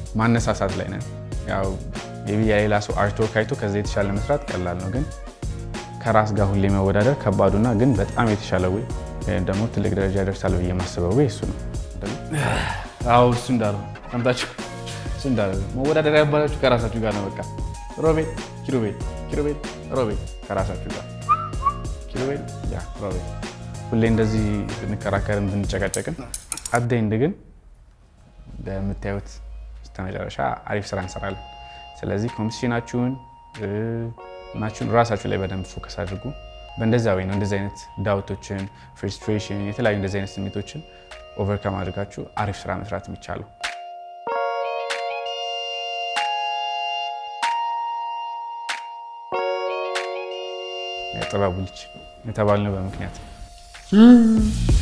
ማነሳሳት ላይ ነን። ያው ሜይ ቢ የሌላ ሰው አርትወርክ አይቶ ከዚ የተሻለ መስራት ቀላል ነው፣ ግን ከራስ ጋር ሁሌ መወዳደር ከባዱና ግን በጣም የተሻለ ወይ ወይም ደግሞ ትልቅ ደረጃ ይደርሳል ብዬ የማስበው ወይ እሱ ነው። አዎ እሱ እንዳለው ሰምታችሁ፣ እሱ እንዳለው መወዳደር ያባላችሁ ከራሳችሁ ጋር ነው። በቃ ሮቤል ኪሩቤል፣ ኪሩቤል ሮቤል፣ ከራሳችሁ ጋር ኪሩቤል፣ ያ ሮቤል። ሁሌ እንደዚህ ብንከራከርም ብንጨቃጨቅም አደይንድ ግን በምታዩት ስተመጨረሻ አሪፍ ስራ እንሰራለን። ስለዚህ ኮምፒቲሽናችሁን ናችሁን ራሳችሁ ላይ በደንብ ፎከስ አድርጉ። በእንደዛ ወይ ነው እንደዚህ አይነት ዳውቶችን፣ ፍርስትሬሽን፣ የተለያዩ እንደዚህ አይነት ስሜቶችን ኦቨርካም አድርጋችሁ አሪፍ ስራ መስራት የሚቻለው። የጥበቡ ልጅ የተባልነው በምክንያት